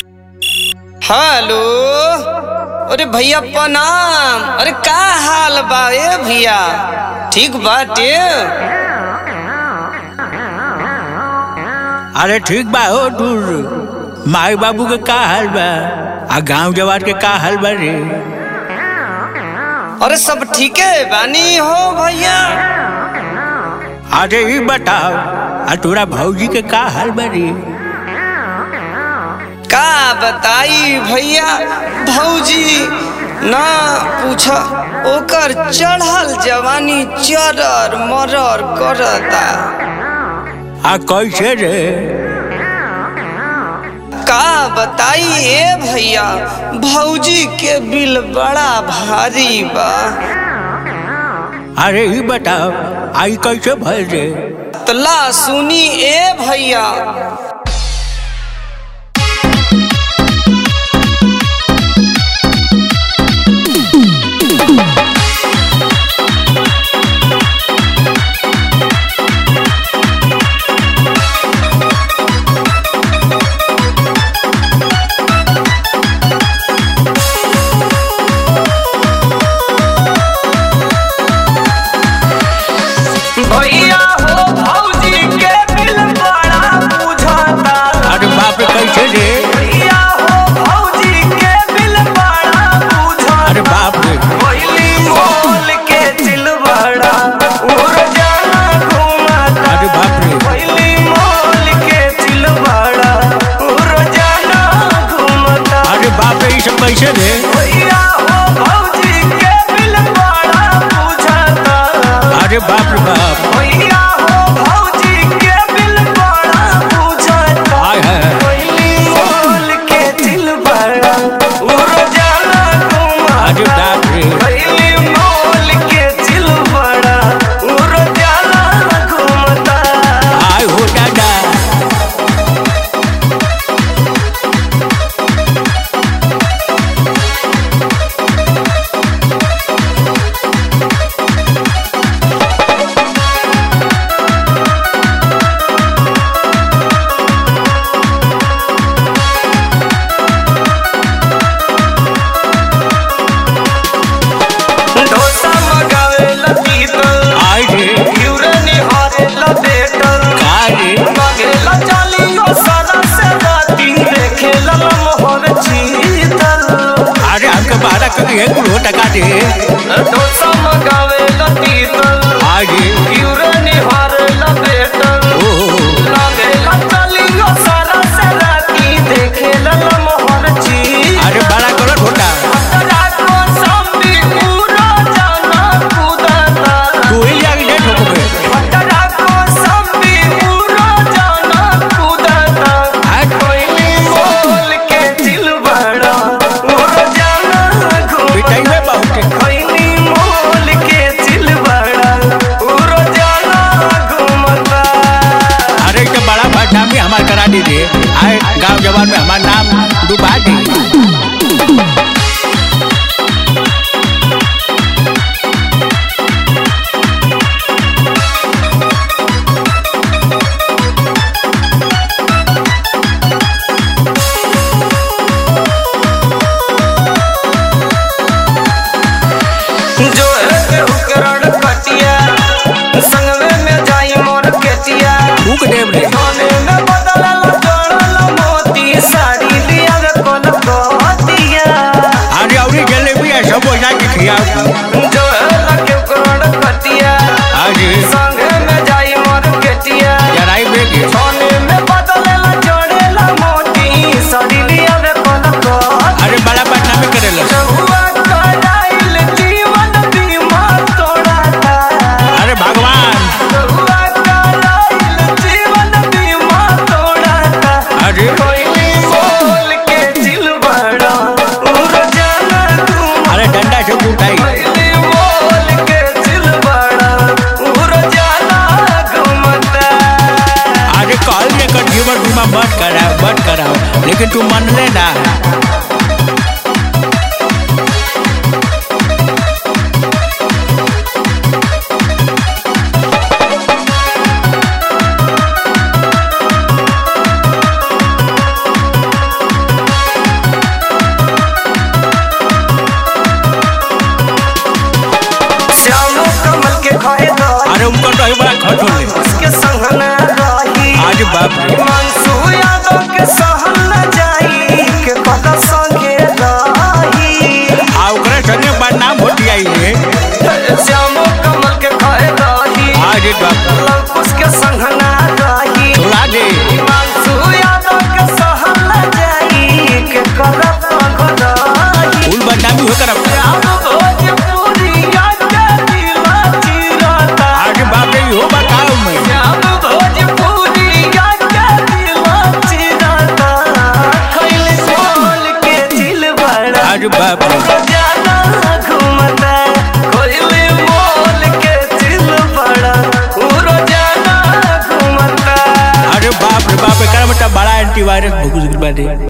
Hello अरे भैया प्रणाम अरे का हाल बा ए भैया ठीक बाटे अरे ठीक बा हो दूर माई बाबू के का हाल बा आ गांव जवार के का हाल बा रे अरे सब ठीके बानी हो भैया अरे ई बताओ आ तोरा भौजी के का हाल बा रे का बताई भैया भौजी ना पूछ ओकर चढ़ल जवानी चरर मरर करता आ कैसे रे का बताई ए भैया भौजी के बिल बड़ा भारी बा अरे ई बताओ आई कैसे भर रे तला सुनी ए भैया भैया हो भौजी के बिल बड़ा बुझाता अरे बाप रे कैसे रे भैया हो भौजी के बिल बड़ा बुझाता अरे बाप रे पहिली मोल के चिलबड़ा उड़ जाना घुमाता अरे बाप रे पहिली मोल के चिलबड़ा उड़ जाना घुमाता अरे बाप रे ई सब कैसे रे भैया हो भौजी के बिल बड़ा बुझाता अरे बाप रे बाप भैया हो भौजी के बिल बड़ा बुझाता हाय हाय पहिली मोल के चिलबड़ा उड़ जाना घुमाता अरे बाप रे पहिली मोल के चिलबड़ा उड़ जाना घुमाता आय हो दादा डोसा मगावे ला पीतल आय रे यूरे निहारे ला बेटल का रे मगेला चालियो सारा से राती देखे ला मोहर चीतल अरे हमके बारह कभी एक कुल टका दे डोसा मगावे ला पीतल आय रे यूरे निहारे ला बेटल ओ हो, हो। मगेला चालियो सारा से राती देखे ला मोहर चीतल अरे बड़ा करो ढोटा रातो संभी पूरा जाना कूदता तू ही जाके डेट हो गए पटरा को संभी पूरा जाना कूदता आय कोयली मोल के दिल बड़ा उड़ जाना पिटाई घूमता में बहुत है। कोयली मोल के दिल बड़ा उड़ जाना घूमता अरे तो बड़ा भाषा में हमार करा दीजिए आए गांव जवान में हमार नाम डुबा दी जो है के उकरण कटिया संगवे में जाई मोर केतिया फूक देव रे सोने में बदलल जोड़ल मोती साड़ी लिया रे कोन कोतिया अरे अवरी जलेबी है सब हो जाके खियाओ जो है लगे उकरण कटिया अरे संगे में जाई मोर केतिया जराई बेगे सोने में बदलल जोड़ल मोती साड़ी लिया रे कोन कोतिया अरे बड़ा भाषा में करेला रहुआ कराइल जीवन बीमा तोड़ाता अरे भगवान रहुआ कराइल जीवन बीमा तोड़ाता अरे कोयली मोल के दिल बड़ा उड़ जाना तुम अरे डंडा से उठाई कोयली मोल के दिल बड़ा उड़ जाना घूमता अरे कॉल में कर जीवन बीमा मत कराओ मत कराओ लेकिन तू मन लेना अरे बाप रे मनसू यादव के सहल न जाई के पता संगे रही आ ओकरा संगे बदनाम हो जाई रे श्यामो कमल के खाए रही अरे बाप रे लंकुश के संग ना रही सुला दे मनसू यादव के सहल न जाई के करत रही फूल बदनामी हो कर श्याम भोजपुरिया के दिला चिरता अरे बाप रे हो बताओ मैं श्याम भोजपुरिया के दिला चिरता खैले बोल के दिल बड़ा अरे बाप रे रोजाना घूमता कोयले मोल के दिल बड़ा उ रोजाना घूमता अरे बाप रे बाप रे कर बेटा बड़ा एंटीवायरस भूख बाटे